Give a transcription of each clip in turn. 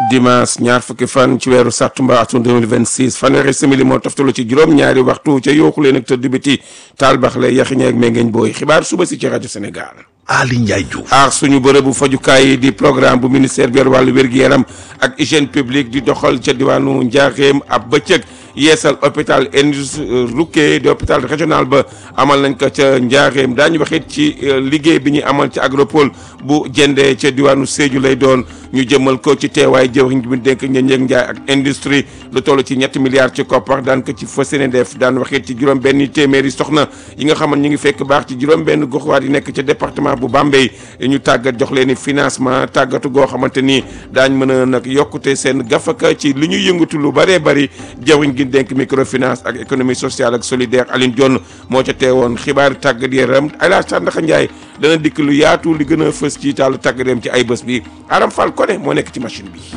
dimanche ñaar fukki fan ci weeru sàttumba atum 2026 fanweeri simili moo toftalu ci juróom-ñaari waxtu ca yooxu leen ak tëdd biti taal bax la yaxiñe ak méngeeñ booy xibaar suba si ci rajo Sénégal Ali Ndiaye Diouf aar suñu bërëbu fajukaay yi di programme bu ministère bi yor wàllu wér-gu-yaram ak hygiène publique di doxal ca diwaanu Njaaxeem ab bëccëg yeesal hôpital Indus Roukké di hôpital régional ba amal nañ ko ca Njaaxeem daañu wax it ci liggéey bi ñuy amal ci agropole bu jëndee ca diwaanu Sédhiou lay doon ñu jëmal ko ci teewaay jëwriñ bi dénk njëg njaay ak industrie lu toll ci ñetti milliards ci koppar daan ko ci fas yéene def daan wax it ci juróom benn téeméeri soxna yi nga xam ne ñu ngi fekk baax ci juróom benn goxwaat yi nekk ca département bu Bambey ñu tàggat jox leen financement tàggatu goo xamante ni daañ mën a nag yokkute seen gafaka ci li ñuy yëngatu lu bëree bëri jawriñ gi dénk microfinance ak économie sociale ak solidaire Aline Dione moo ca teewoon xibaar tàggat yaram Ayla Sandaxa Ndiaye dana dikk lu yaatu li gën a fës ci taalu tàggat yaram ci ay bés bi Aram Fall Kone moo nekk ci machine bi.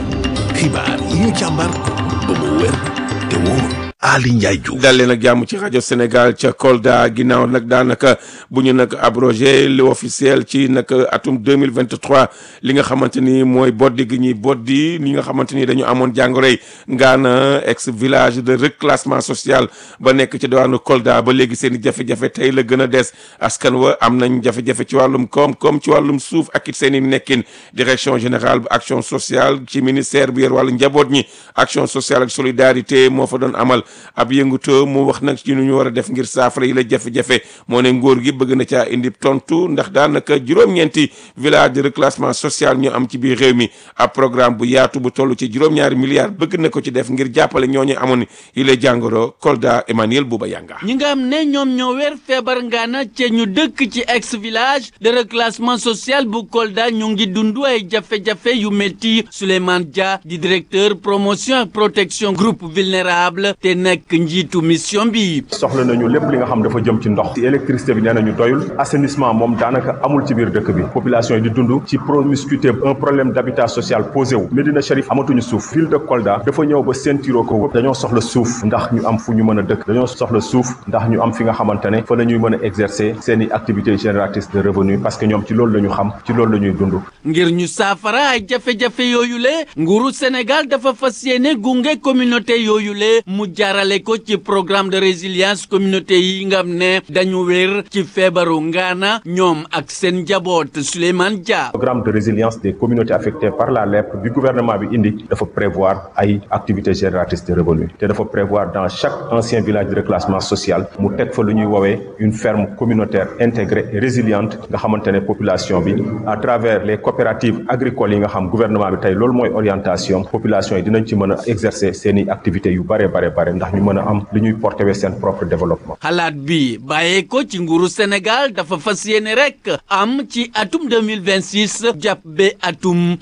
xibaar yi ñu càmbar ba mu wér te wóor Ali Ndiaye Diouf dalee nag jàmm ci rajo Sénégal ca Kolda ginnaaw nag daanaka bu ñu nag abrogé li officiel ci nag atum 2023 li nga xamante ni mooy boddi gi ñuy boddi li nga xamante ni dañu amoon jàngoroy ngaana ex village de reclassement social ba nekk ci diwaanu Kolda ba léegi seen i jafe-jafe tey la gën a des askan wa am nañ jafe-jafe ci wàllum koom-koom ci wàllum suuf ak it seen i nekkin direction générale bu action sociale ci ministère bi yor wàllu njaboot ñi action sociale ak solidarité moo fa doon amal ab yëngutoo mu wax nag ci nu ñu war a def ngir saafara yi la jafe-jafe moo ne ngóor gi bëgg na caa indi tontu ndax daanaka juróom-ñeenti village de reclassement social ñu am ci biir réew mi ab programme bu yaatu bu toll ci juróom-ñaari milliards bëgg na ko ci def ngir jàppale ñooñu amoon yi la jàngoro Kolda Emmanuel Bouba Yanga ñi nga xam ne ñoom ñoo weer feebar ngaana ci ñu dëkk ci ex village de reclassement social bu Kolda ñu ngi dund ay jafe-jafe yu métti Souleymane Dia di directeur promotion ak protection groupe vulnérable te nekk njiitu mission bi. soxla nañu lépp li nga xam dafa jëm ci ndox ci électricité bi nee nañu doyul assainissement moom daanaka amul ci biir dëkk bi population yi di dund ci promiscuité un problème d'habitat social posé wu Médina Chérif amatuñu suuf ville de Kolda dafa ñëw ba ceinture ko dañoo soxla suuf ndax ñu am fu ñu mën a dëkk dañoo soxla suuf ndax ñu am fi nga xamante ne fa la ñuy mën a exercer seen i activités génératrices de revenus parce que ñoom ci loolu la ñu xam ci loolu la ñuy dund ngir ñu saafara ay jafe-jafe yooyu le nguuru Sénégal dafa fas yéene gunge communauté yooyu le mu jaarale ko ci programme de résilience communauté yi nga xam ne dañu wér ci feebaru ngaana ñoom ak seen njaboot Souleymane Dia. programme de résilience des communautés affectées par la lèpre bi gouvernement bi indi dafa prévoir ay activités génératrices de revenus te dafa prévoir dans chaque ancien village de reclassement social mu teg fa lu ñuy woowee une ferme communautaire intégrée et résiliente nga xamante ne population bi à travers les coopératives agricoles yi nga xam gouvernement bi tey loolu mooy orientation population yi dinañ ci mën a exercer seen i activités yu bare bare bare ndax ñu mën a am li ñuy porté wee seen propre développement. xalaat bi bàyyee ko ci nguuru Sénégal dafa fas yéene rek am ci atum 2026 jàpp ba atum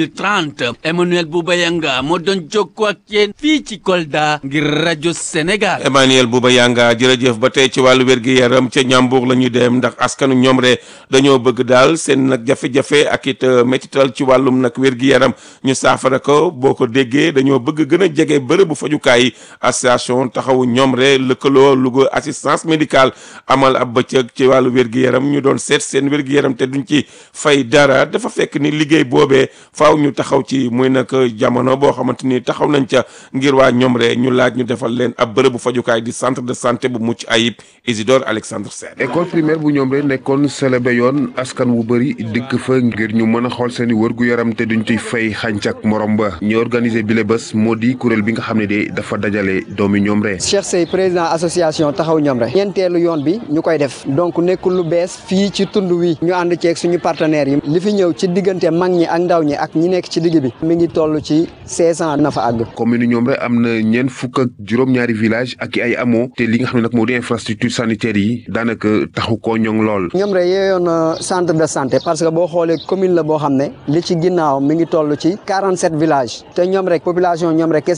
2030 Emmanuel Boubayanga moo doon jokkoo ak yéen fii ci Kolda ngir rajo Sénégal. Emmanuel Bouba Yanga jërëjëf ba tey ci wàllu wér-gi-yaram ca ñambuur la ñuy dem ndax askanu ñoom re dañoo bëgg daal seen nag jafe-jafe ak it métital ci wàllum nag wér-gi-yaram ñu saafara ko boo ko déggee dañoo bëgg gën a jege bërëbu fajukaay association taxawu ñoom re lëkkaloo Louga assistance médicale amal ab bëccëg ci wàllu wér-gi-yaram ñu doon seet seen wér-gi-yaram te duñ ci fay dara dafa fekk ni liggéey boobee faaw ñu taxaw ci muy nag jamono boo xamante ni taxaw nañ ca ngir waa ñoom re ñu laaj ñu defal leen ab bërëbu fajukaay di centre de santé bu mucc ayib Isidore Alexandre Sène école primaire bu ñoom rek nekkoon célébé yoon askan wu bëri dikk fa ngir ñu mën a xool seen i wërgu yaram te duñ ciy fay xàncak morom ba ñu organisé bile bés moo di kuréel bi nga xam ne de dafa dajale doomi ñoom rek. Cheikh Sey président association taxaw ñoom rek ñeenteelu yoon bi ñu koy def donc nekkul lu bees fii ci tund wi ñu ànd ceeg suñu partenaires yi li fi ñëw ci diggante mag ñi ak ndaw ñi ak ñi nekk ci digg bi mi ngi toll ci 1600 na fa àgg. commune ñoom rek am na ñeent fukk ak juróom-ñaari village ak ay amoo te li nga xam ne nag moo di infrastructure sanitaire yi daanaka taxu koo ñoŋ lool. ñoom rek yeeyoon centre de santé parce que boo xoolee commune la boo xam ne li ci ginnaaw mi ngi toll ci 47 villages te ñoom rek population ñoom rek kese rek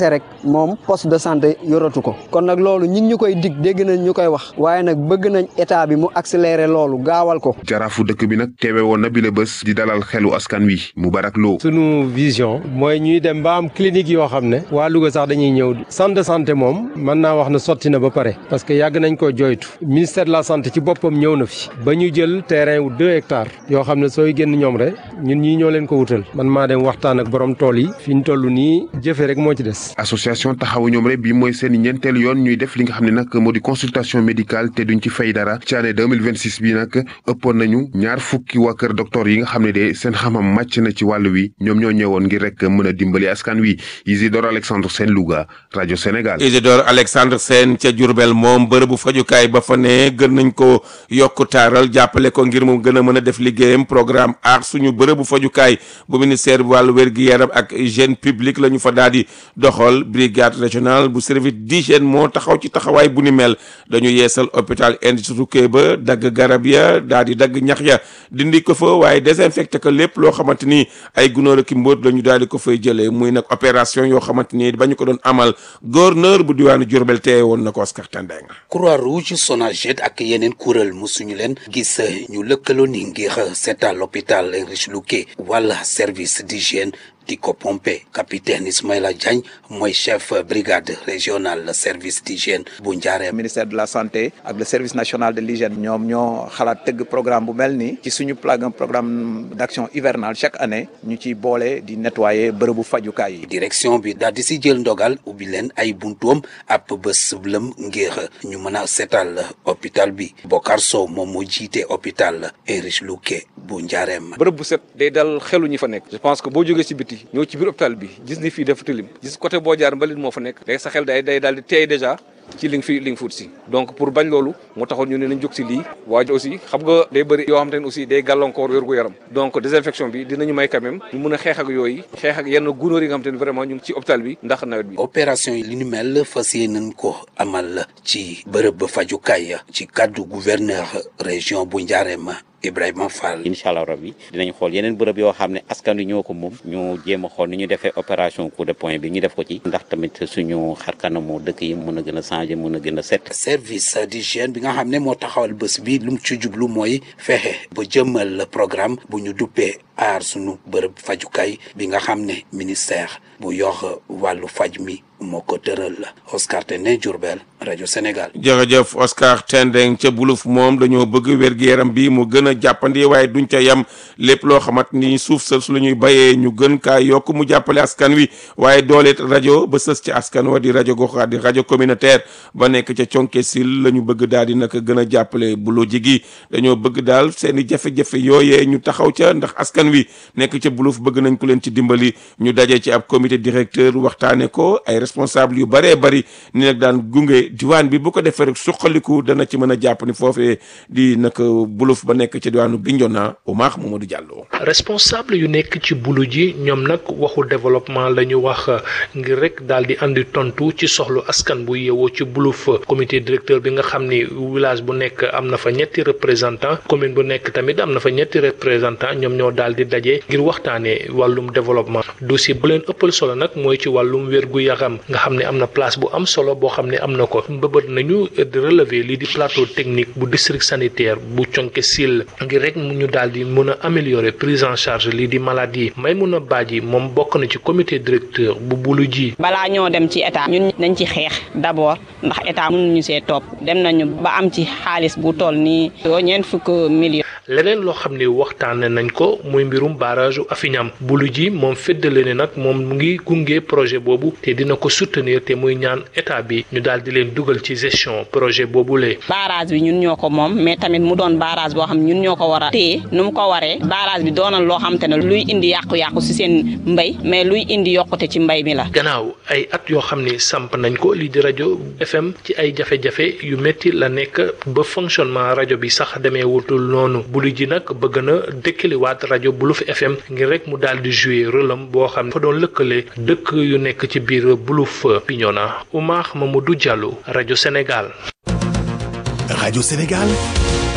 moom poste de santé yoratu ko kon nag loolu ñi ngi ñu koy dig dégg nañ ñu koy wax waaye nag bëgg nañ état bi mu accélérer loolu gaawal ko jaraafu dëkk bi nag teewe woon na bile bés di dalal xelu askan wi Moubarak Lo sunu vision mooy ñuy dem ba am clinique yoo xam ne waa Louga sax dañuy ñëw centre de santé moom mën naa wax ne sotti na ba pare parce que yàgg nañ ko joytu ministère de la santé ci boppam ñëw na fi ba ñu jël terrain wu deux hectares yoo xam ne sooy génn ñoom rek ñun ñii ñoo leen ko wutal man maa dem waxtaan ak borom tool yi fi ñu toll nii jëfe rek moo ci des. association taxawu ñoom rek bi mooy seen ñeenteelu yoon ñuy def li nga xam ne nag moo di consultation médicale te duñ ci fay dara ci année 2026 bi nag ëppoon nañu ñaar fukki waa kër docteur yi nga xam ne de seen xamam màcc na ci wàll wi ñoom ñoo ñëwoon ngir rek mën a dimbali askan wi Isidore Alexandre Sène Louga rajo Sénégal. Isidore Alexandre Sène ca Diourbel moom bërëbu fajukaay ba fa ne gën nañ ko yokk taaral jàppale ko ngir mu gën a mën a def liggéeyam programme aar suñu bërëbu fajukaay bu ministère bu wàllu wér-gi-yaram ak hygiène publique la ñu fa daal di doxal brigade régionale bu service d'hygiène moo taxaw ci taxawaay bu ni mel dañu yeesal hôpital Industrie ba dagg garab ya daal di dagg ñax ya dindi ko fa waaye désinfecté ko lépp loo xamante ni ay gunóor ak i mbóot la ñu daal di ko fay jëlee muy nag opération yoo xamante ni ba ñu ko doon amal gouverneur bu diwaanu Diourbel teewe woon na ko Oscar Tendeng Croix Rouge Sonaged ak yeneen kuréel musuñu leen gis ñu lëkkaloo ni ngir seetal l'hôpital Heinrich Leucke wala service d'hygiène di ko pompe capitaine Ismaïla Diagne mooy chef brigade régionale service d'hygiène bu Njaareem ministère de la santé ak le service national de l'hygiène ñoom ñoo xalaat tëgg programme bu mel nii ci suñu plan programme d'action hivernale chaque année ñu ciy boole di nettoyer bërëbu fajukaay yi. direction bi daal di si jël ndogal ubbi leen ay buntuam ab bés lëm ngir ñu mën a seetal hôpital bi Bokar Sow moom moo jiite hôpital Heinrich Leucke bu Njaareem. bërëb bu set day dal xelu ñi fa nekk. je pense que boo jógee ci biti ñëw ci biir hôpital bi gis ni fii dafa tilim gis côté boo jaar mbalit moo fa nekk léegi sa xel day day daal di teey déjà ci li nga fi li nga fuut si donc pour bañ loolu moo taxoon ñu ne nañ jóg si lii waaye aussi xam nga day bëri yoo xam te ne aussi day gàllankoor wér gu yaram donc désinfection bi dinañu may quand même ñu mën a xeex ak yooyu xeex ak yenn gunóor yi nga xam te ne vraiment ñu ngi ci hôpital bi ndax nawet bi opération yi li ñu mel fas yéeneen ko amal ci bërëb fajukaay ci kaddu gouverneur région bu Njaareem Ibrahima Fall. incha allah rabbi dinañ xool yeneen bërëb yoo xam ne askan wi ñoo ko moom ñu jéem a xool ni ñu defee opération coup de poing bi ñu def ko ci ndax tamit suñu xarkanamu dëkk yi mën a gën a changer mën a gën a set. service d'hygiène bi nga xam ne moo taxawal bés bi lu mu ci jublu mooy fexe ba jëmmal programme bu ñu duppee aar suñu bërëb fajukaay bi nga xam ne ministère bu yor wàllu faj mi moo ko tëral la Oscar Tendeng Diourbel rajo Sénégal. jërëjëf Oscar Tendeng ca buluf moom dañoo bëgg wér-gu-yaram bi mu gën a jàppandi waaye duñ ca yem lépp loo xamante ni suuf sa su la ñuy bayee ñu gën kaa yokk mu jàppale askan wi waaye dooleet rajo ba sës ci askan wa di rajo gox di rajo communautaire ba nekk ca conke sil la ñu bëgg daal di naka gën a jàppale bulo jigi dañoo bëgg daal seen i jafe-jafe yooyee ñu taxaw ca ndax askan wi nekk ca buluf bëgg nañ ku leen ci dimbali ñu daje ci ab comité directeur waxtaane ko ay responsable yu bëree bëri ni nag daan gunge diwaan bi bu ko defee rek suqaliku dana ci mën a jàpp ni foofee di nag buluf ba nekk ci diwaanu Bignona Omar Mamadou Diallo. responsable yu nekk ci bulu ji ñoom nag waxu développement la ñu wax ngir rek daal di andi tontu ci soxlu askan bu yeewoo ci buluf comité directeur bi nga xam ni village bu nekk am na fa ñetti représentant commune bu nekk tamit am na fa ñetti représentant ñoom ñoo daal di daje ngir waxtaanee wàllum développement dossier bu leen ëppal solo nag mooy ci wàllum wér gu yaram nga xam ne am na place bu am solo boo xam ne am na ko mbëbët nañu relever lii di plateau technique bu district sanitaire bu conke sil ngir rek mu ñu daal di mën a améliorer prise en charge lii di maladie may mun a baaji moom bokk na ci comité directeur bu bulu ji balaa ñoo dem ci état ñun nañ ci xeex d'abord ndax état mënuñu see topp dem nañu ba am ci xaalis bu toll nii ñeent fukk millions leneen loo xam ne waxtaane nañ ko muy mbirum barrage u Afiñam bulu ji moom féddale ne nag moom mu ngi gunge projet boobu te dina ko soutenir te muy ñaan état bi ñu daal di leen dugal ci gestion projet boobule. barrage bi ñun ñoo ko moom mais tamit mu doon barrage boo xam ñun ñoo ko war a téye nu mu ko waree barrage bi doonal loo xam te ne luy indi yàqu-yàqu ci seen mbay mais luy indi yokkute ci mbay mi la. gannaaw ay at yoo xam ne samp nañ ko lii di rajo FM ci ay jafe-jafe yu métti la nekk ba fonctionnement rajo bi sax demee wutul noonu bulu ji nag bëgg na dëkkaliwaat rajo Buluf FM ngir rek mu daal di jouer rôle am boo xam ne fa doon lëkkale dëkk yu nekk ci biir Buluf Bignona Oumar Mamadou Diallo rajo Sénégal. rajo Sénégal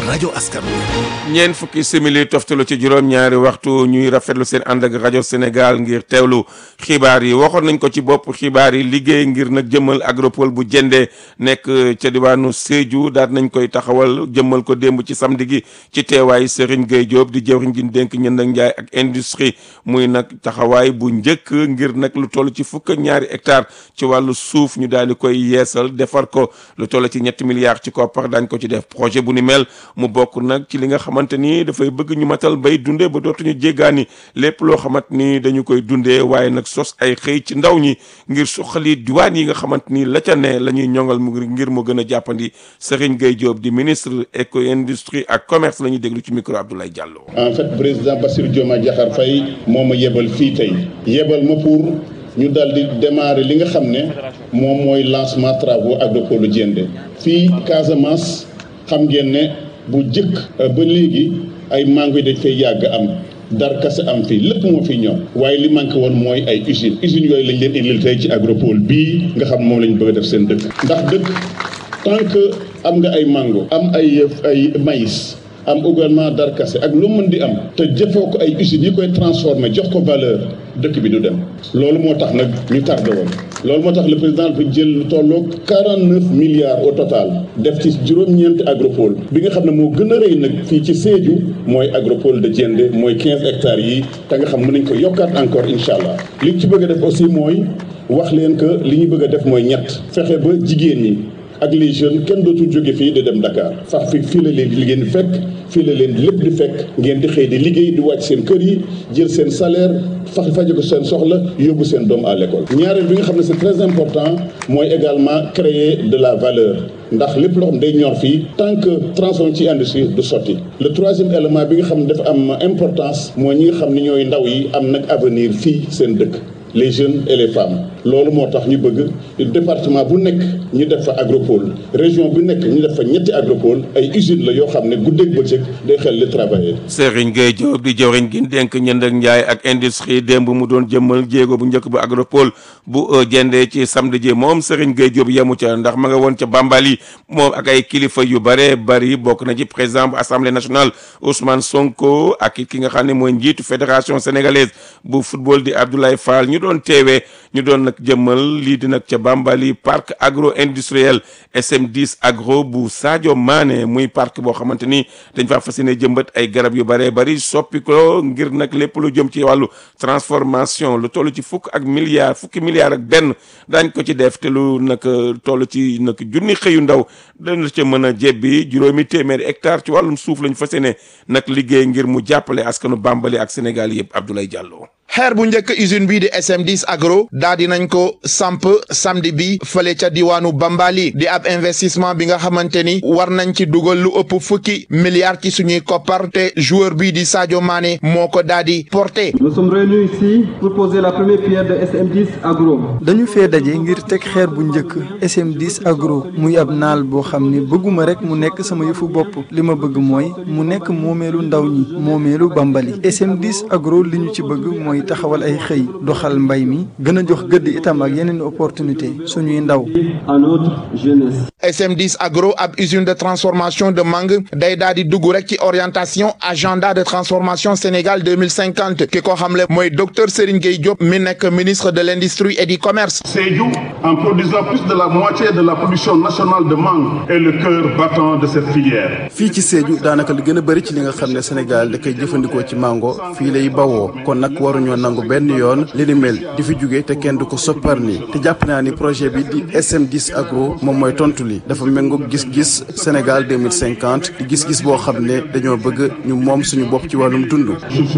rajo askan wi ñeent fukki simili toftalu ci juróom-ñaari waxtu ñuy rafetlu seen ànd ak rajo Sénégal ngir teewlu xibaar yi waxoon nañ ko ci bopp xibaar yi liggéey ngir nag jëmmal agropole bu jëndee nekk ca diwaanu Sédhiou daal nañ koy taxawal jëmmal ko démb ci samedi gi ci teewaay Serigne Gueye Diop di jëwriñ ji dénk ñënd ak njaay ak industrie muy nag taxawaay bu njëkk ngir nag lu toll ci fukk ak ñaari hectare ci wàllu suuf ñu daal di koy yeesal defar ko lu toll ci ñetti milliards ci koppar daañ ko ci def projet bu ni mel mu bokk nag ci li nga xamante ni dafay bëgg ñu matal bay dundee ba dootuñu jéggaani lépp loo xamante ni dañu koy dundee waaye nag sos ay xëy ci ndaw ñi ngir suqali diwaan yi nga xamante ni la ca ne la ñuy ñongal mu ngir mu gën a jàppandi Serigne Gueye Diop di ministre éco industrie ak commerce la ñuy déglu ci micro Abdoulaye Diallo. en fait président Bassirou Diomaye Diakhar Faye moo ma yebal fii tey yebal ma pour ñu daal di démarrer li nga xam ne moom mooy lancement travaux agropole Diendé fii Casamance xam ngeen ne bu jëkk ba léegi ay mango yi dañ fay yàgg am dar kase am fii lépp moo fi ñoom waaye li manqué woon mooy ay usines usines yooyu lañ leen indil tey ci agropole bii nga xam moom lañ bëgg a def seen dëkk ndax dëkk tant que am nga ay mango am ay ay maïs am également darkase ak lu mën di am te jëfoo ko ay usines yi koy transformé jox ko valeur dëkk bi du dem loolu moo tax nag ñu tardé woon loolu moo tax le président dafa jël lu tolloog 49 milliards au total def ci juróom-ñeenti agropole bi nga xam ne moo gën a rëy nag fii ci Sédhiou mooy agropole de Diendé mooy 15 hectares yi te nga xam mën nañ ko yokkaat encore incha allah li ñu ci bëgg a def aussi mooy wax leen que li ñu bëgg a def mooy ñett fexe ba jigéen ñi ak les jeunes kenn dootul jóge fii di dem Dakar sax fi fii la leen li ngeen di fekk fii la leen lépp di fekk ngeen di xëy di liggéey di wàcc seen kër yi jël seen salaire fax faje ko seen soxla yóbbu seen doom à l'école ñaareel bi nga xam ne c'est très important mooy également créer de la valeur ndax lépp loo xam day ñor fii tant que transformé ci industrie du sotti le troisième élément bi nga xam ne dafa am importance mooy ñi nga xam ne ñooy ndaw yi am nag avenir fii seen dëkk les jeunes et les femmes loolu moo tax ñu bëgg département bu nekk ñu def fa agropole région bu nekk ñu def fa ñetti agropole ay usines la yoo xam ne guddeeg bëccëg day xel li travailler. Serigne Gueye Diop di jëwriñ gi dénk ñënd ak njaay ak industrie démb mu doon jëmmal jéego bu njëkk bu agropole bu jëndee ci samedi ji moom Serigne Gueye Diop yemu ca ndax ma nga woon ca Bambali moom ak ay kilifa yu bare bari bokk na ci président bu assemblée nationale Ousmane Sonko ak ki nga xam ne mooy njiitu fédération sénégalaise bu football di Abdoulaye Fall ñu doon teewee ñu doon nag jëmmal lii di nag ca Bambali parc agro industriel SM10 agro bu Sadio Mané muy parc boo xamante ni dañ faa fas yéene jëmbat ay garab yu bëree bëri soppi ko ngir nag lépp lu jëm ci wàllu transformation lu toll ci fukk ak milliards fukki milliards ak benn daañ ko ci def te lu nag toll ci nag junni xëyu ndaw dana ca mën a jebbi juróomi téeméeri hectare ci wàllum suuf lañ fas yéene nag liggéey ngir mu jàppale askanu Bambali ak Sénégal yëpp Abdoulaye Diallo. xeer bu njëkk usine bii di SM10 agro daa di nañ ko samp samedi bi fële ca diwaanu Bambali di ab investissement bi nga xamante ni war nañ ci dugal lu ëpp fukki milliards ci suñuy koppar te joueur bii di Sadio Mané moo ko daa di porté. Nous sommes réunis ici pour poser la première pierre de SM10 agro. dañu fee daje ngir teg xeer bu njëkk SM10 agro muy ab naal boo xam ni bëgguma rek mu nekk sama yëfu bopp li ma bëgg mooy mu nekk moomeelu ndaw ñi moomeelu Bambali SM10 agro li ñu ci bëgg mooy taxawal ay xëy doxal mbay mi gën a jox gëdd itam ak yeneen opportunité suñuy ndaw. à notre jeunesse. SM10 agro ab usine de transformation de mangue day daal di dugg rek ci orientation agenda de transformation Sénégal 2050 ki ko xamle mooy docteur Serigne Gueye Diop mi nekk ministre de l'industrie et du commerce. Sédhiou en produisant plus de la moitié de la production nationale de mangue est le cœur battant de cette filière. fii ci Sédhiou daanaka li gën a bëri ci li nga xam ne Sénégal da koy jëfandikoo ci mango fii lay bawoo kon nag waruñoo nangu benn yoon li ni mel di fi jóge te kenn du ko soppar ni te jàpp naa ni projet bi di SM10 agro moom mooy tontu li dafa méngoog gis-gis Sénégal 2050 di gis-gis boo xam ne dañoo bëgg ñu moom suñu bopp ci wàllum dund.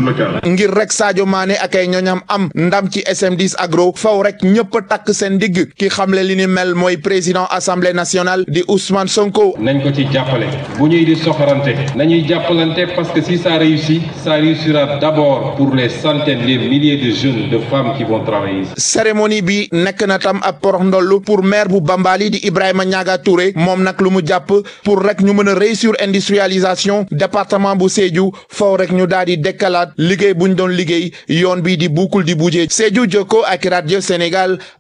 ngir rek Sadio Mané ak ay ñoñam am ndam ci SM10 agro faw rek ñëpp takk seen digg ki xamle li ni mel mooy président assemblée nationale di Ousmane Sonko. nañ ko ci jàppale bu ñuy di soxorante nañuy jàppalante parce que si ça réussit ça réussira d'abord pour les centaines les milliers de jeunes de femmes qui vont travailler ici. cérémonie bi nekk na tam ab porox ndollu pour maire bu Bambali di Ibrahima Niaga Touré moom nag lu mu jàpp pour rek ñu mën a réussir industrialisation département bu Sédhiou faw rek ñu daal di dekkalaat liggéey buñ doon liggéey yoon bi di buukul di bujee Sédhiou Jokko ak radio Sénégal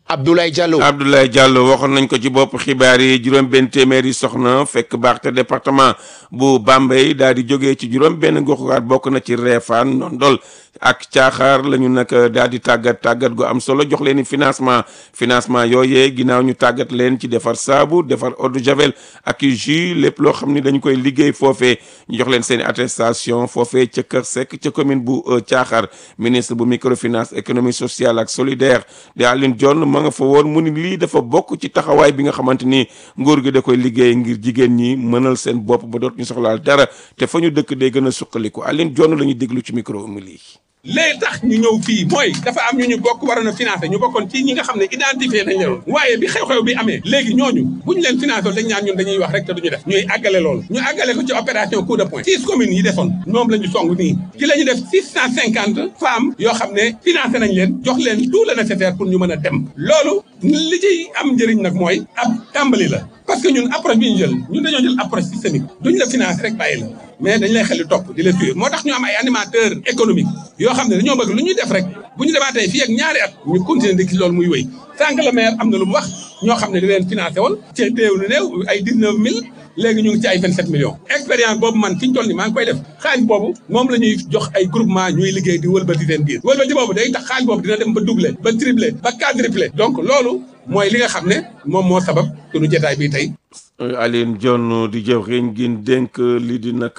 Abdoulaye Diallo. Abdoulaye Diallo waxoon nañ ko ci bopp xibaar yi juróom benn téeméeri soxna fekk baax te département bu Bambey daal di jógee ci juróom benn goxuwaat bokk na ci Réfane Ndondol ak caaxaar la ñu nag daal di tàggat tàggat gu am solo jox leen i financement financement yooyee ginnaaw ñu tàggat leen ci defar saabu defar eau de javel ak jus lépp loo xam ni dañu koy liggéey foofee ñu jox leen seen i attestation foofee ca Kër Seck ca commune bu caaxaar ministre bu microfinance économie sociale ak solidaire di Alioune Dione ma nga fa woon mu ni lii dafa bokk ci taxawaay bi nga xamante ni nguur gi da koy liggéey ngir jigéen ñi mënal seen bopp ba doot ñu soxlaal dara te fa ñu dëkk day gën a suqaliku Alioune Dione la ñuy déglu ci micro mi lii léegi tax ñu ñëw fii mooy dafa am ñu ñu bokk waroon a financé ñu bokkoon ci ñi nga xam ne identifié nañ leen waaye bi xew-xew bi amee léegi ñooñu bu ñu leen financé dañ ñaan ñun dañuy wax rek te duñu def ñuy àggale loolu ñu àggale ko ci opération coup de poing six communes yi desoon moom la ñu song nii ci la ñu def six cent cinquante femmes yoo xam ne financé nañ leen jox leen tout le nécessaire pour ñu mën a dem loolu li ciy am njëriñ nag mooy ab tàmbali la parce que ñun approche bi ñu jël ñun dañoo jël approche systémique duñ la financé rek bàyyi la mais dañ lay xel di topp di la suivre moo tax ñu am ay animateur économique yoo xam ne dañoo bëgg lu ñuy def rek bu ñu demaatee fii ak ñaari at ñu continuer di gis loolu muy wéy sànq le maire am na lu mu wax ñoo xam ne di leen financé woon ci téew lu néew ay dix neuf mille léegi ñu ngi ci ay vingt sept millions expérience boobu man fi ñu toll ni maa ngi koy def xaalis boobu moom la ñuy jox ay groupement ñuy liggéey di wëlbati seen biir wëlbati boobu day tax xaalis boobu dina dem ba doublé ba triplé ba quadruplé donc loolu mooy li nga xam ne moom moo sabab sunu jotaay bi tey Alioune Dione di jëwriñ gi dénk lii di nag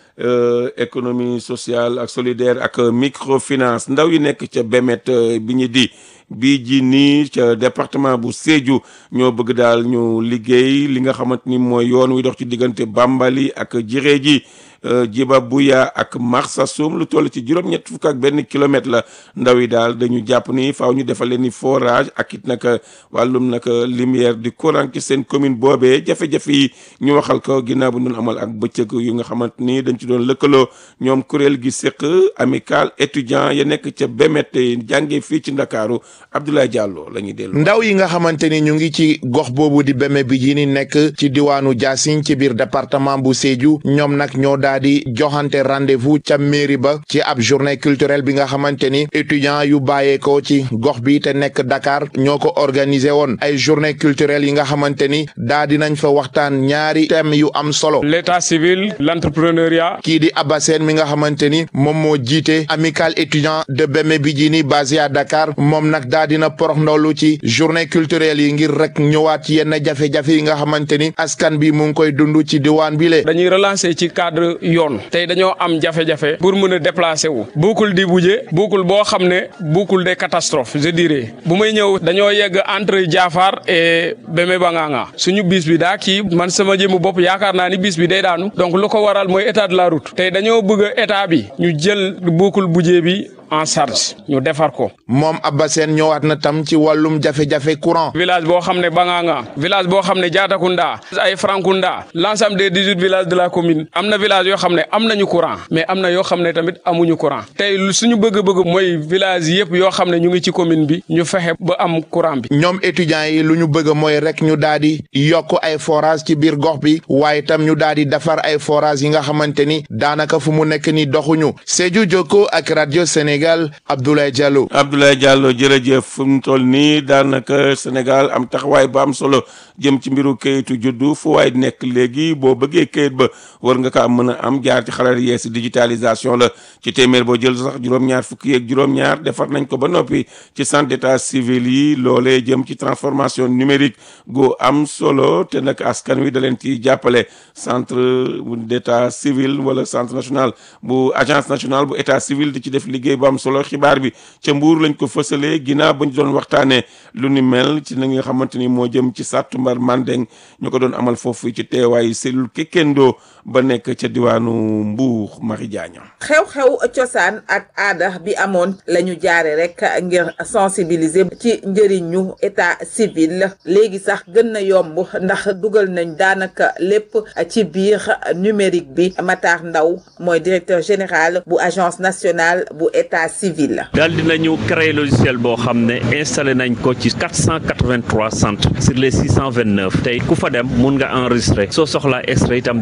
économie sociale ak solidaire ak microfinance ndaw yi nekk ca Bemet bi ñu di bii ji nii ca département bu Sédhiou ñoo bëgg daal ñu liggéey li nga xamante ni mooy yoon wi dox ci diggante Bambali ak Jiree ji Jiba Buya ak Marsassoum lu toll ci juróom-ñett fukk ak benn kilomètre la ndaw yi daal dañu jàpp ni faaw ñu defal leen ni forage ak it nag wàllum nag lumière du courant ci seen commune boobee jafe-jafe yi ñu waxal ko ginnaaw bu ñu doon amal ak bëccëg yu nga xamante ni dañ ci doon lëkkaloo ñoom kuréel gi séq amical étudiant ya nekk ca Bemet jàngee fii ci Ndakaaru Abdoulaye Diallo la ñuy dellu. ndaw yi nga xamante ni ñu ngi ci gox boobu di Bemet bi ji ni nekk ci diwaanu Diassine ci biir département bu Sédhiou ñoom nag ñoo daal di joxante rendez-vous ca mairie ba ci ab journée culturelle bi nga xamante ni étudiants yu bàyyeekoo ci gox bi te nekk Dakar ñoo ko organisé woon ay journée culturelle yi nga xamante ni daa dinañ fa waxtaan ñaari thèmes yu am solo. l'état civil l'entrepreneuriat. kii di Abassène mi nga xamante ni moom moo jiite amical étudiant de Bemet Bidjini basé à Dakar moom nag daa dina porox ndollu ci journée culturelle yi ngir rek ñëwaat ci yenn jafe-jafe yi nga xamante ni askan bi mu ngi koy dund ci diwaan bi le dañuy relancer ci cadre yoon tey dañoo am jafe-jafe pour mën a déplacer wu buukul di buje buukul boo xam ne buukul des catastrophes je dirais bu may ñëw dañoo yegg entre Diafar et Bemet Bangaanga suñu bis bi daa kii man sama jëmu bopp yaakaar naa ni bis bi day daanu donc lu ko waral mooy état de la route tey dañoo bëgg état bi ñu jël buukul bujee bi en charge ñu defar ko. moom Abba Sène ñëwaat na tam ci wàllum jafe-jafe courant. village boo xam ne Bangaanga village boo xam ne Diatakunda ay Frankunda l'ensemble des dix-huit villages de la commune am na village yoo xam ne am nañu courant mais am na yoo xam ne tamit amuñu courant tey suñu bëgg-bëgg mooy village yëpp yoo xam ne ñu ngi ci commune bi ñu fexe ba am courant bi. ñoom étudiants yi lu ñu bëgg mooy rek ñu daal di yokk ay forage ci biir gox bi waaye tam ñu daal di defar ay forage yi nga xamante ni daanaka fu mu nekk ni doxuñu Sédhiou Jokko ak rajo Sénégal. Abdoulaye Diallo. Abdoulaye Diallo jërëjëf fu mu toll nii daanaka Sénégal am taxawaay bu am solo jëm ci mbiru kayitu juddu fu waay nekk léegi boo bëggee kayit ba war nga kaa mën a am jaar ci xarala yees digitalisation la ci téeméer boo jël sax juróom-ñaar fukki yeeg juróom-ñaar defar nañ ko ba noppi ci centre d'état civil yi loolee jëm ci transformation numérique gu am solo te nag askan wi da leen ci jàppale centre d'état civil wala centre national bu agence nationale bu état civil di ci def liggéey bu am solo xibaar bi ca mbuur lañ ko fësalee ginnaaw ba ñu doon waxtaanee lu ni mel ci na nga xamante ni moo jëm ci sàttumbar mandeng ñu ko doon amal foofu ci teewaayu cellule Kekendo ba nekk ca diwaanu Mbuur Mari Jaaña xew-xew cosaan ak aada bi amoon la ñu jaare rek ngir sensibiliser ci njëriñu état civil léegi sax gën na yomb ndax dugal nañ daanaka lépp ci biir numérique bi Matar Ndaw mooy directeur général bu agence nationale bu état civil. daal dinañu créer logiciel boo xam ne installé nañ ko ci 483 centres sur les 629 tey ku fa dem mun nga enregistrer soo soxlaa extrait itam dañuy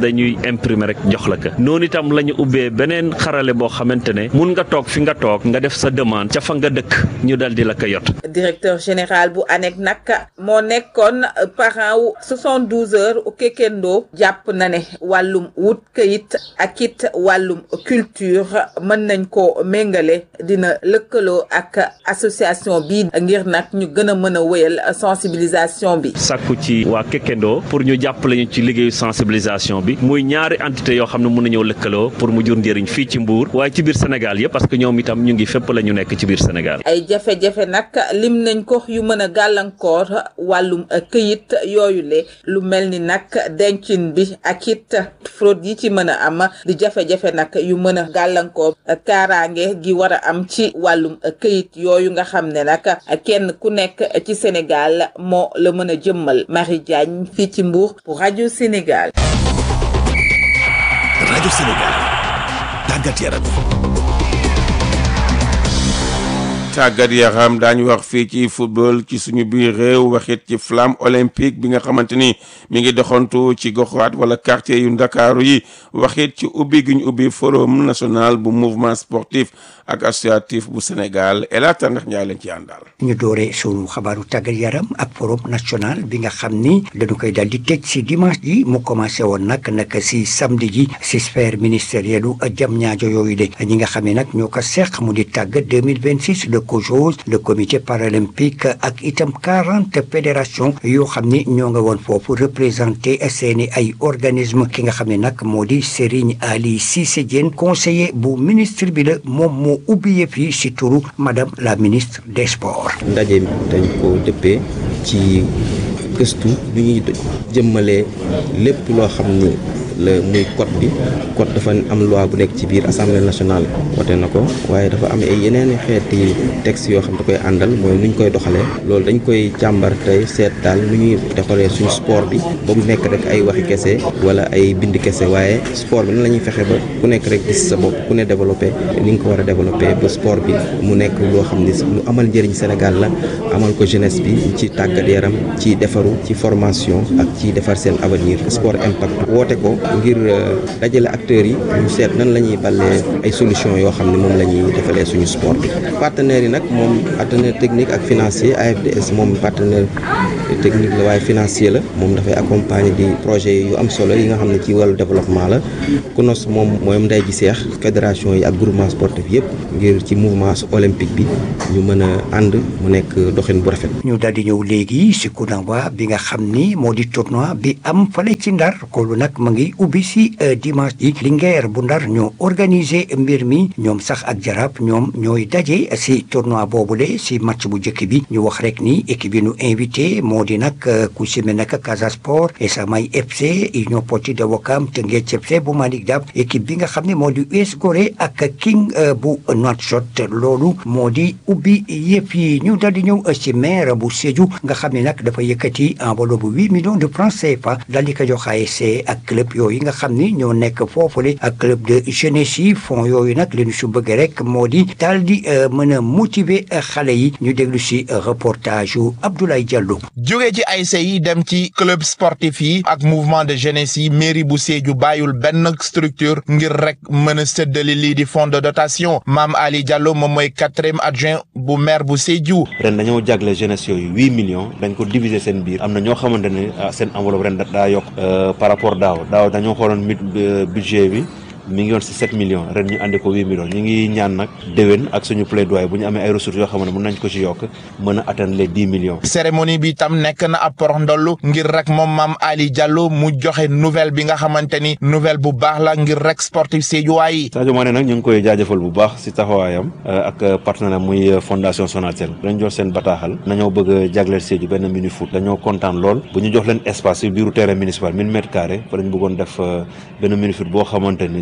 imprimer rek jox la ka noonu itam la ñu ubbee beneen xarale boo xamante ne mun nga toog fi nga toog nga def sa demande ca fa nga dëkk ñu dal di la ko yot directeur général bu ANEC nag moo nekkoon parent wu 72 heures u Kekendo jàpp na ne wàllum wut këyit ak it wàllum culture mën nañ ko méngale dina lëkkaloo ak association bi ngir nag ñu gën a mën a wéyal sensibilisation bi. sàkku ci waa Kekendo pour ñu jàppale ñu ci liggéeyu sensibilisation bi muy ñaari entité yoo xam ne mun nañoo lëkkaloo pour mu jur njëriñ fii ci Mbour waaye ci biir Sénégal yëpp parce que ñoom itam ñu ngi fépp la ñu nekk ci biir Sénégal. ay jafe-jafe nag lim nañ ko yu mën a gàllankoor wàllum këyit yooyu le lu mel ni nag dencin bi ak it fraude yi ci mën a am di jafe-jafe nag yu mën a gàllankoor kaaraange gi war a am ci wàllum këyit yooyu nga xam ne nag kenn ku nekk ci Sénégal moo la mën a jëmmal Marie Diagne fii ci Mbour pour rajo Sénégal. rajo Sénégal tàggat yaram. tàggat yaram daañu wax fii ci football ci suñu biir réew waxit ci flamme olympique bi nga xamante ni mi ngi doxantu ci goxaat wala quartier yu ndakaaru yi waxit ci ubbi gi ñu ubbi forum national bu mouvement sportif ak associatif bu Sénégal El Hadj Tandax Ndiaye lañ ci àndal. ñu doore sunu xabaaru tàggat yaram ak forum national bi nga xam ni dañu koy dal di tëj si dimanche ji mu commencé woon nag nag si samedi ji si sphère ministérielle u jam ñaajo yooyu de ñi nga xam ne nag ñoo ko seq mu di tàggat 2026 le COJOS le comité paralympique ak itam quarante fédération yoo xam ni ñoo nga woon foofu représenté seeni ay organisme ki nga xam ne nag moo di Serigne Ali Cissé Diène conseiller bu ministre bi la moom moo ubbi yëf yi si turu madame la ministre des sports. ndaje mi dañ ko dëppee ci gëstu lu ñuy jëmmalee lépp loo xam ni la muy code bi code dafa am loi bu nekk ci biir assemblée nationale wote na ko waaye dafa am ay yeneen xeeti texte yoo xam da koy àndal mooy nu ñu koy doxalee loolu dañ koy càmbar tey seet daal nu ñuy doxalee suñu sport bi ba mu nekk rek ay waxi kese wala ay bind kese waaye sport bi nan la ñuy fexe ba ku nekk rek gis sa bopp ku ne développé ni nga ko war a développé ba sport bi mu nekk loo xam ni lu amal njëriñ Sénégal la amal ko jeunesse bi ci tàggat yaram ci defaru ci formation ak ci defar seen avenir sport impact woote ko ngir dajale acteurs yi ñu seet nan la ñuy ballee ay solution yoo xam ne moom la ñuy defalee suñu sport bi partenaires yi nag moom partenaire technique ak financier AFDS moom partenaire technique la waaye financier la moom dafay accompagner di projet yu am solo yi nga xam ne ci wàllu développement la KUNOS moom mooy ndey ji seex fédération yi ak groupement sportif yëpp ngir ci mouvement olympique bi ñu mën a ànd mu nekk doxin bu rafet. ñu daal di ñëw léegi si Kounamba bi nga xam ni moo di tournoi bi am fale ci Ndar koolu nag mu ngi ubbi si dimanche ji Linguère bu Ndar ñoo organisé mbir mi ñoom sax ak Jaraaf ñoom ñooy daje si tournoi boobule si match bu njëkk bi ñu wax rek ni équipe bi ñu invité moo di nag ku si mel nag Casa Sport Esamay FC Union Sportive de Ouakam Teungueth FC bu Malick Daf équipe bi nga xam ne moo di US Gorée ak King bu Nouakchott loolu moo di ubbi yëpp yi ñu daal di ñëw si maire bu Sédhiou nga xam ne nag dafa yëkkati enveloppe bu huit millions de francs CFA daal di ko jox ASC ak club yooyu nga xam ni ñoo nekk foofule ak club de jeunesse yi fonds yooyu nag li ñu su bëgg rek moo di daal di mën a motiver xale yi ñu déglu si reportage yu Abdoulaye Diallo. jóge ci ASC yi dem ci club sportif yi ak mouvement de jeunesse yi mairie bu Sédhiou bàyyul benn structure ngir rek mën a séddale lii di fonds de dotation Mame Ali Diallo moom mooy quatrième adjoint bu maire bu Sédhiou. ren dañoo jagle jeunesse yooyu huit millions dañ ko diviser seen biir am na ñoo xamante ne seen enveloppe ren daa yokk par rapport daaw daaw dañoo xooloon mit budget bi mi ngi woon si 7 millions ren ñu àndi ko 8 millions ñu ngi ñaan nag déwén ak suñu plaidoyer bu ñu amee ay ressources yoo xam ne mën nañ ko ci yokk mën a atteindre les 10 millions. cérémonie bi tam nekk na ab porox ndollu ngir rek moom Mame Ali Diallo mu joxe nouvelle bi nga xamante ni nouvelle bu baax la ngir rek sportif Sédhiouwaay yi. Sadio Mané nag ñu ngi koy jaajëfal bu baax si taxawaayam ak partenaire muy fondation Sonatel dañ jox seen bataaxal nañoo bëgg a jagleel Sédhiou benn mini foot dañoo kontaan lool bu ñu jox leen espace si biiru terrain municipal 1000 mètres carrés fa lañ bëggoon def benn mini foot boo xamante ni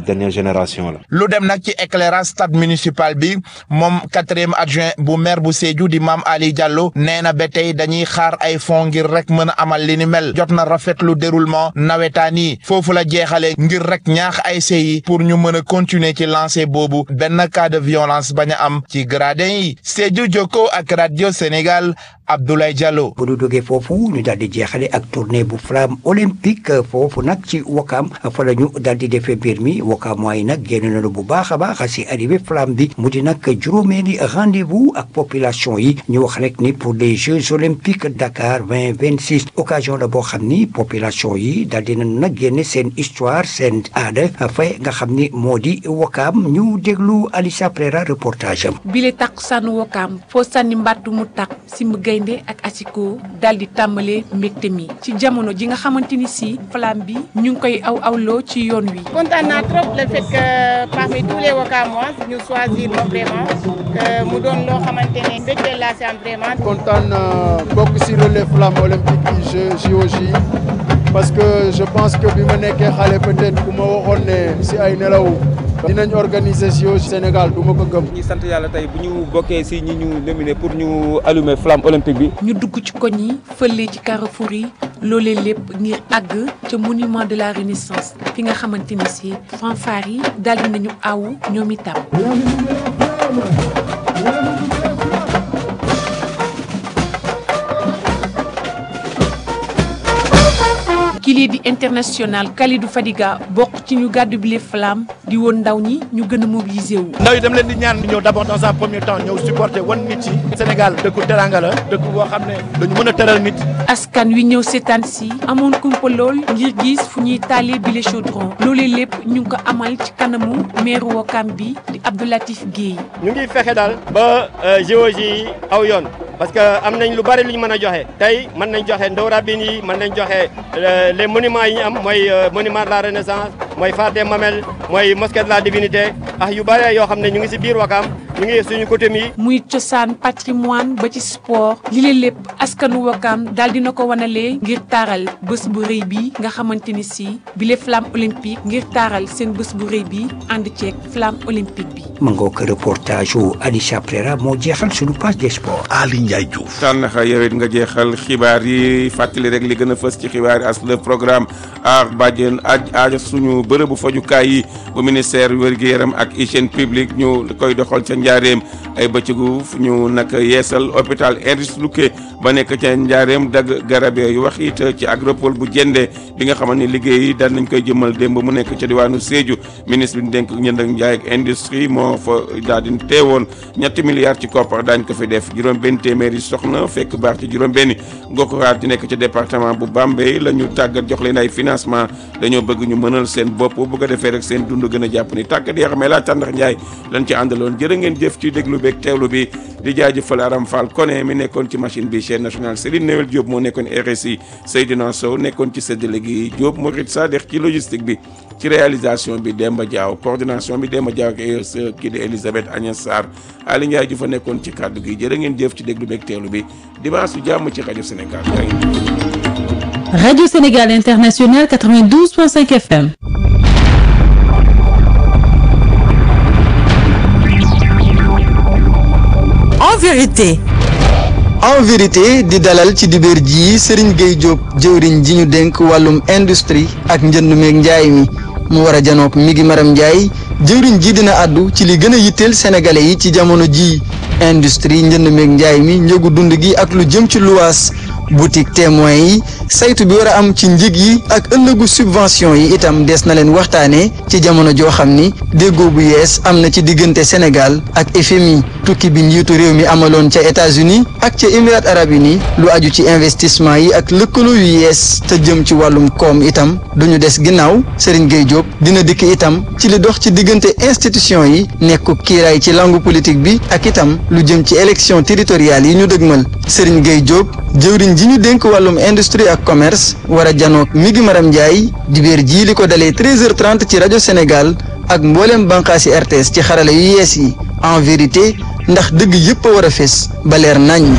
dernière génération la. lu dem nag ci éclairage stade municipal bi moom quatrième adjoint bu maire bu Sédhiou di Mame Ali Diallo nee na ba tey dañuy xaar ay fonds ngir rek mën a amal li ni mel jot na rafetlu déroulement nawetaan yi foofu la jeexalee ngir rek ñaax ay yi pour ñu mën a continuer ci lancer boobu benn cas de violence bañ a am ci gradin yi Sédhiou Jokko ak radio Sénégal Abdoulaye Diallo. bu ñu jógee foofu ñu daal di jeexale ak tournée bu flamme olympique foofu nag ci Wakam fa la ñu daal di defee mbir mi Wakam waaye nag génn nañu bu baax a baax si arrivé flamme bi mu di nag juróomeeli rendez-vous ak population yi ñu wax rek ni pour les Jeux olympiques Dakar vingt vingt six occasion la boo xam ni population yi daal di nañu nag génne seen histoire seen aada fay nga xam ni moo di Wakam ñu déglu Alissa Prera reportage am. bile takkusaanu Wakam foo sànni mbàttu mu takk simb gaynde ak asiko daal di tàmbale mbégte mi ci jamono ji nga xamante ni si flamme bi ñu ngi koy aw awloo ci yoon wi. kontaan naa trop le fait que parmi tous les Wakamois ñu choisir ma vraiment que mu doon loo xamante ne mbégte laa si am vraiment. kontaan bokk si relais flamme olympique yi JOJ parce que je pense que bi ma nekkee xale peut-être ku ma waxoon ne si ay nelaw. dinañ organiser JO Sénégal du ma ko gëm. ñi sant yàlla tey bu ñu bokkee si ñi ñu nominé pour ñu allumer flamme olympique bi. ñu dugg ci koñ yi fële ci carrefour yi loolee lépp ngir àgg ca monument de la renaissance fi nga xamante ni si fanfare yi daal di nañu aw ñoom itam. kii di international Kalidou Fadiga bokk ci ñu gàddu bile flamme di woon ndaw ñi ñu gën a mobiliser wu. ndaw yi dem leen di ñaan ñëw d'abord dans un premier temps ñëw supporter wan nit yi Sénégal dëkku teranga la dëkk boo xam ne dañu mën a teral nit. askan wi ñëw seetaan si amoon kumpa lool ngir gis fu ñuy taalee bile chaudron loolee lépp ñu ngi ko amal ci kanamu maire Wakam bi di Abdoulatif Guèye. ñu ngi fexe daal ba géologie yi aw yoon. parce que am nañ lu bari lu ñu mën a joxe tey mën nañ joxe ndaw rabine yi mën nañ joxe les monuments yi ñu am mooy monument de la renaissance mooy phare des Mamelles mooy mosquée de la divinité ah yu bari yoo xam ne ñu ngi si biir Wakam ñu ngi suñu côté mi. muy cosaan patrimoine ba ci sport li leen lépp askanu Wakam daal dina ko wanalee ngir taaral bés bu rëy bi nga xamante ni si bile flamme olympique ngir taaral seen bés bu rëy bi ànd ceeg flamme olympique bi. ma ngoo ko reportage wu Alicia Prera moo jeexal suñu page des sports. Ali Ndiaye Diouf. tànnaxa yow it nga jeexal xibaar yi fàttali rek li gën a fës ci xibaar yi as le programme aar bàjjen aj aaja suñu bërëbu fajukaay yi bu ministère wér-gu-yaram ak hygiène publique ñu koy doxal ca njaareem ay bëccëgu ñu nag yeesal hôpital Ernest Lukké ba nekk ca njaareem dagg garab yu wax it ci agropole bu jëndee bi nga xamante ni liggéey yi daan nañ koy jëmal démb mu nekk ca diwaanu Sédhiou ministre bi ñu dénk ñënd ak njaay ak industrie moo fa daal di teewoon ñetti milliards ci koppar daañ ko fi def juróom benn téeméeri soxna fekk baax ci juróom benn goxaat yi nekk ca département bu Bambey la ñu tàggat jox leen ay financement dañoo bëgg ñu mënal seen bopp bu ko defee rek seen dund gën a jàpp ni tàggat yoo xam ne laa tàndax njaay lañ ci àndaloon jërë ngeen jëf ci déglu beeg teewlu bi di jaajëfal Aram Fall Koné mi nekkoon ci machine bi chaîne nationale Serigne Newel Diop moo nekkoon RSI Seydina Sow nekkoon ci séddale gi Diop Mourid Sadikh ci logistique bi ci réalisation bi Demba Diaw coordination bi Demba Diaw ak kii di Elisabeth Agnès Sarr Ali Ndiaye ju fa nekkoon ci kàddu gi jërë ngeen jëf ci déglu beeg teewlu bi dimanche su jàmm ci rajo Sénégal. Radio Sénégal International 92.5 FM. En vérité. en vérité di dalal ci dibéer ji Serigne Gueye Diop jëwriñ ji ñu dénk wàllum industrie ak njënd meeg njaay mi mu war a janook mi ngi maram njaay jëwriñ ji dina àddu ci li gën a yitteel sénégalais yi ci jamono ji industrie njënd meeg njaay mi njëgu dund gi ak lu jëm ci luwaas boutique témoin yi saytu bi war a am ci njëg yi ak ëllëgu subvention yi itam des na leen waxtaanee ci jamono joo xam ni déggoo bu yees am na ci diggante Sénégal ak FMI tukki bi njiitu réew mi amaloon ca États-Unis ak ca Émirats arabes unis lu aju ci investissement yi ak lëkkaloo yu yees te jëm ci wàllum koom itam duñu des ginnaaw Serigne Gueye Diop dina dikk itam ci li dox ci diggante institution yi nekku kiiraay ci langue politique bi ak itam lu jëm ci élection territoriale yi ñu dëgmal Serigne Gueye Diop jëwriñ ji ñu dénk wàllum industrie ak commerce war a janook mi ngi maram Ndiaye dibéer jii li ko dalee 13h30 ci rajo Sénégal ak mboolem bànqaasi RTS ci xarala yu yees yi en vérité ndax dëgg yépp a war a fés ba leer naññ.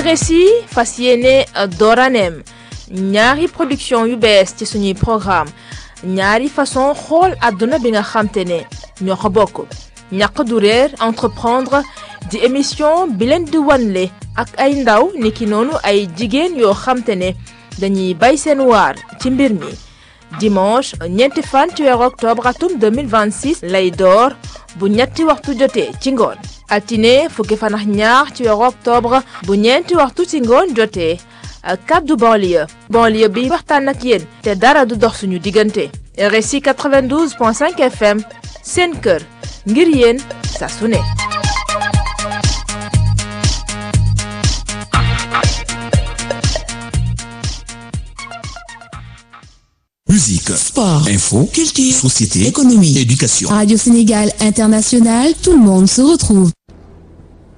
RSI fas yéene dooraneem ñaari production yu bees ci suñuy programme ñaari façon xool àdduna bi nga xamte ne ñoo ko bokk ñàq du réer entreprendre di émission bi leen di wanle ak ay ndaw niki noonu ay jigéen yoo xamte ne dañuy bay seen waar ci mbir mi dimanche ñeenti fan ci weeru octobre atum 2026 lay door bu ñetti waxtu jotee ci ngoon altine fukki fan ak ñaar ci weeru octobre bu ñeenti waxtu ci ngoon jotee kaddu banlieue banlieue bi waxtaan ak yéen te dara du dox suñu diggante RSI 92.5 FM seen kër ngir yéen saa su ne Musique, sport, info, culture, société, économie, éducation. Radio Sénégal International, tout le monde se retrouve.